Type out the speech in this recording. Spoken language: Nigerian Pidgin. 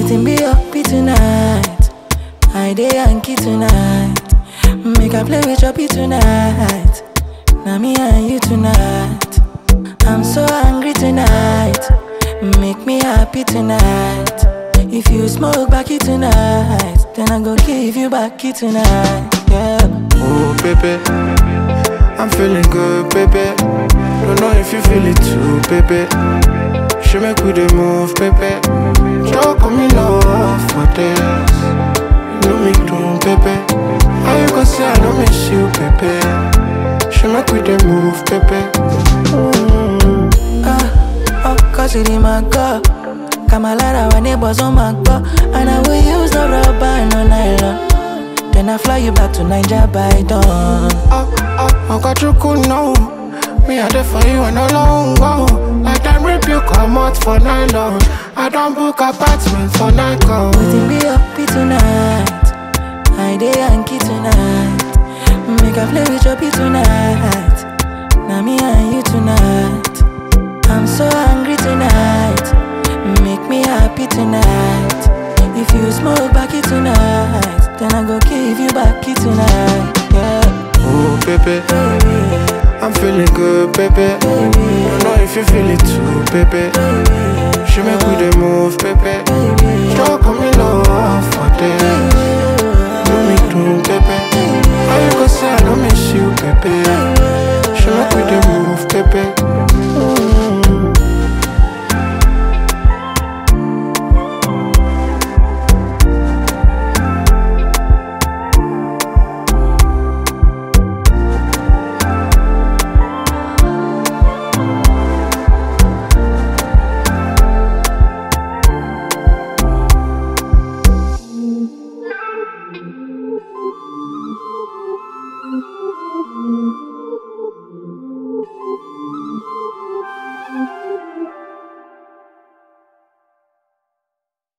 Waiting be up be tonight. I dey Yankee tonight. Make I play with your be tonight. Now me and you tonight. I'm so angry tonight. Make me happy tonight. If you smoke backy tonight, then I go give you backy tonight. Yeah. Oh, baby. I'm feeling good, baby. Don't know if you feel it too, baby. She make we dey move, baby. Joke on me love for this. You know me doing, baby. How you gonna say I don't miss you, baby? She make we dey move, baby. Mm. Ah, oh, cause it in my car. Kamalara, our neighbors on my car. And I will use no rubber, no nylon. Then I fly you back to Niger by dawn. Oh, oh, I got you cool now. Me I there for you and no long go. Like them rip you come out for nylon. I don't book apartment for night call. Waiting be up be tonight. I dey Yankee tonight. Make I play with your be tonight. Now me and you tonight. I'm so angry tonight. Make me happy tonight. If you smoke backy tonight, then I go give you backy tonight. Yeah, Oh baby, baby, I'm feeling good, baby. Don't know if you feel it too, baby. She make we dey move, baby. Joke on me love for this. Do me do, baby. How you gonna say I don't miss you, baby? She make we dey move, baby.